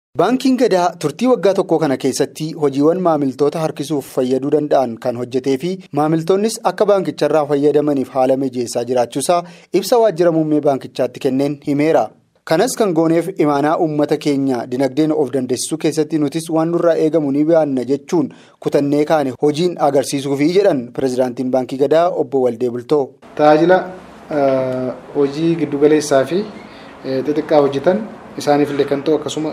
Baankiin gadaa turtii waggaa tokkoo kana keessatti hojiiwwan maamiltoota harkisuuf fayyaduu danda'an kan hojjetee fi maamiltoonnis akka baankicharraa fayyadamaniif haala mijeessaa jiraachuusaa ibsa waajjira muummee baankichaatti kenneen himeera. Kanas kan gooneef imaanaa uummata keenya dinagdeen of dandeessisuu keessatti nutis waan nurraa eegamu ni baanna jechuun kutannee kaane hojiin agarsiisuufi jedhan pirezidaantiin baankii gadaa obbo Waldee Bultoo. Tajaajila hojii giddugaleessaa fi xixiqqaa hojjetan isaaniifillee kan ta'u akkasuma.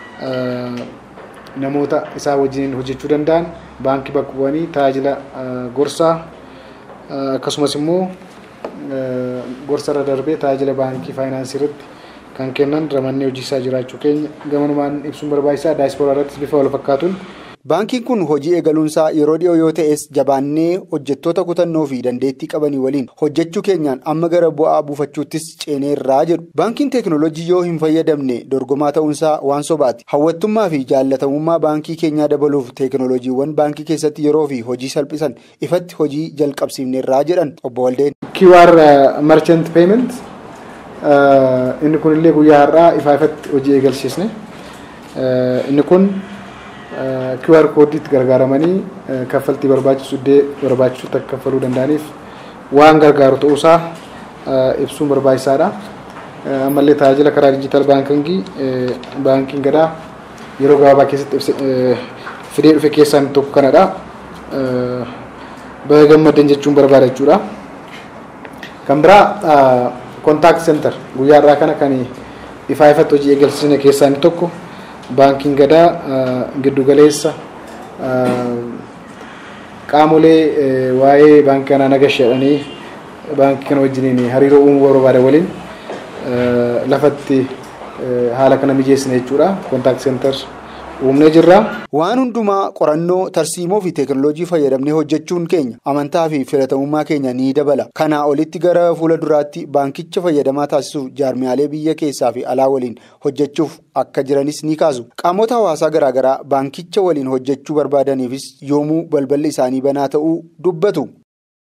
namoota isaa wajjin hojjechuu danda'an baankii bakka bu'anii tajaajila gorsaa akkasumas immoo gorsa irra darbee tajaajila baankii faayinaansii irratti kan kennan ramannee hojiisaa jiraachuu keenya gamanumaan ibsuun barbaachisaa daayispooraa irrattis bifa wal fakkaatuun. Baankiin kun hojii eegaluunsaa yeroo dhiyoo yoo ta'es jabaannee hojjettoota kutannoo fi dandeettii qabanii waliin hojjechuu keenyaan amma gara bu'aa buufachuuttis ceeneerraa jedhu. Baankiin teekinooloojii yoo hin fayyadamne dorgomaa ta'uunsaa waan sobaati. Hawwattummaa fi jaallatamummaa baankii keenyaa dabaluuf teekinooloojiiwwan baankii keessatti yeroo fi hojii salphisan ifatti hojii jalqabsiifneerraa jedhan obbo Waldeen. QR Merchant Payment inni kunillee guyyaa har'aa ifaa ifatti hojii eegalchiisne inni kun. QR koodiitti gargaaramanii kaffaltii barbaachisu iddoo barbaachisutti akka kaffaluu danda'aniif waan gargaaru ta'uusaa ibsuun barbaachisaadha. Ammallee tajaajila karaa diijitaal baankingii baankiin gadaa yeroo gabaabaa keessatti fidee dhufe keessaa inni tokko kanadha. Baga gammaddan jechuun barbaada jechuudha. Kan biraa kontaakt seentar guyyaa irraa kana kan ifaa ifatti hojii eegalsiisne keessaa inni tokko. Baankiin gadaa giddugaleessa qaamolee waa'ee baankii kanaa nagasha jedhanii baankii kana wajjiniin hariiroo uumuu barbaadan waliin lafatti haala kana mijeessine jechuudha. Kontaakt seentar uumnee jirra. Waan hundumaa qorannoo tarsiimoo fi teekinooloojii fayyadamnee hojjechuun keenya amantaa fi filatamummaa keenya ni dabala. Kanaa olitti gara fuula duraatti baankicha fayyadamaa taasisuuf jaarmiyaalee biyya keessaa fi alaa waliin hojjechuuf akka jiranis ni kaasu. Qaamota hawaasaa garaagaraa baankicha waliin hojjechuu barbaadaniifis yoomuu balballi isaanii banaa ta'uu dubbatu.